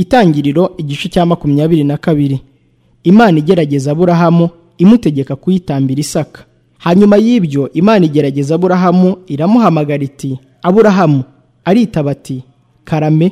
Itangiriro igice cya makumyabiri na kabiri Imana igerageza Aburahamu imutegeka kuyitambira Isaka hanyuma y'ibyo Imana igerageza Aburahamu iramuhamagara iti Aburahamu aritaba ati karame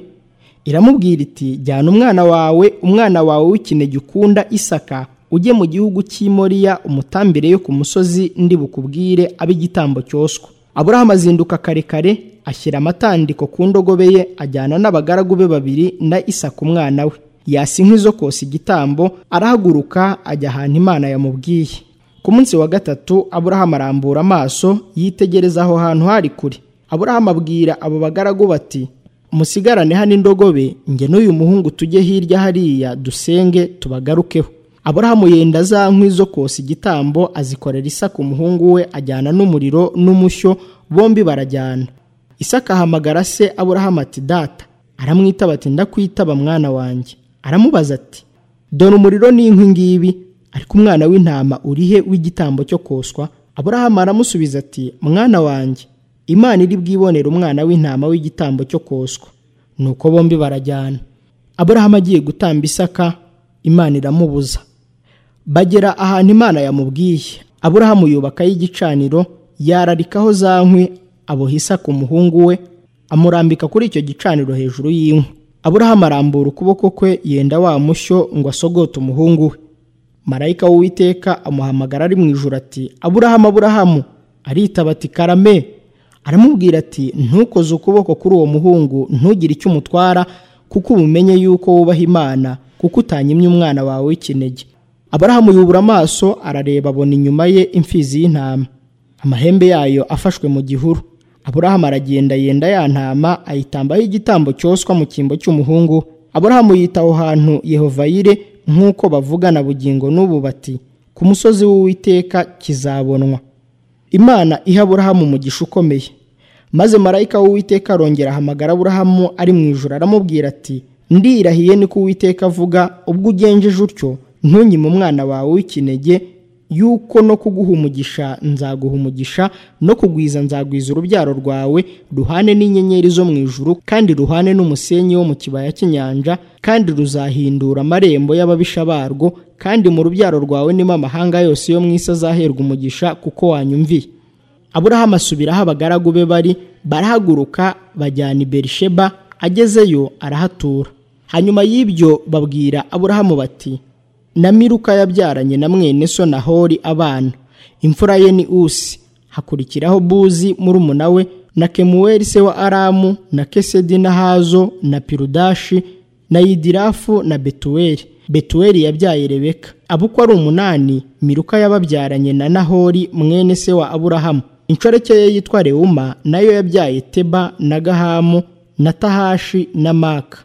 iramubwira iti jyana umwana wawe umwana wawe w'ikinege ukunda Isaka ujye mu gihugu cy'imoriya umutambire yo ku musozi ndi bukubwire abe igitambo cyoswa Aburahamu azinduka kare kare ashyira amatandiko ku ndogobe ye ajyana n'abagaragu be babiri na Isaka umwana we yasa inkwi zo kosa igitambo arahaguruka ajya ahantu Imana yamubwiye ku munsi wa gatatu Aburahamu arambura amaso yitegereza aho hantu hari kure Aburahamu abwira abo bagaragu bati musigarane hano indogobe nge n'uyu muhungu tujye hirya hariya dusenge tubagarukeho aburahamu yenda za nkwi zo kosa igitambo azikorera isaka umuhungu we ajyana n'umuriro n'umushyo bombi barajyana isaka ahamagara se aburahamu ati data aramwitaba ati ndakwitaba mwana wanjye aramubaza ati dore umuriro n'inkwi ngibi ariko umwana w'intama urihe w'igitambo cyo koswa aburahamu aramusubiza ati mwana wanjye imana iri bwibonera umwana w'intama w'igitambo cyo koswa nuko bombi barajyana aburahamu agiye gutamba isaka imana iramubuza bagera ahantu imana yamubwiye aburahamu yubakayo igicaniro yararikaho za nkwi aboha isaka umuhungu we amurambika kuri icyo gicaniro hejuru y'inkwi aburahamu arambura ukuboko kwe yenda wa mushyo ngo asogote umuhungu we marayika w'uwiteka amuhamagara ari mu ijoro ati aburahamu aburahamu aritaba ati karame aramubwira ati ntukoze ukuboko kuri uwo muhungu ntugire icyo umutwara kuko ubumenye yuko wubaha imana kuko utanyimye umwana wawe w'ikinege aburahamu yubura amaso arareba abona inyuma ye imfizi y'intama amahembe yayo afashwe mu gihuru aburahamu aragenda yenda ya ntama ayitambaho igitambo cyoswa mu cyimbo cy'umuhungu aburahamu yita aho hantu yehovayire nk'uko bavugana bugingo n'ubu bati ku musozi w'uwiteka kizabonwa imana iha aburahamu umugisha ukomeye maze marayika w'uwiteka arongera ahamagara aburahamu ari mu ijoro aramubwira ati ndirahiye niko uwiteka avuga ubwo ugenjeje utyo ntunyime umwana wawe w'ikinege yuko no kuguha umugisha nzaguha umugisha no kugwiza nzagwiza urubyaro rwawe ruhane n'inyenyeri zo mu ijuru kandi ruhane n'umusenyi wo mu kibaya cy'inyanja kandi ruzahindura amarembo y'ababisha barwo kandi mu rubyaro rwawe nimo amahanga yose yo mu isi azaherwa umugisha kuko wanyumviye aburahamu asubiraho abagaragu be bari barahaguruka bajyana i berisheba agezeyo arahatura hanyuma y'ibyo babwira aburahamu bati na miruka yabyaranye na mwene so nahori abana imfura ye ni usi hakurikiraho buzi murumuna we na kemuweli se wa aramu na kesedi na hazo na pirudashi na yidirafu na betuweli betuweli yabyaye rebeka abo uko ari umunani miruka yababyaranye na nahori mwene se wa aburahamu inshoreke ye yitwa rewuma nayo yabyaye teba na gahamu na tahashi na maka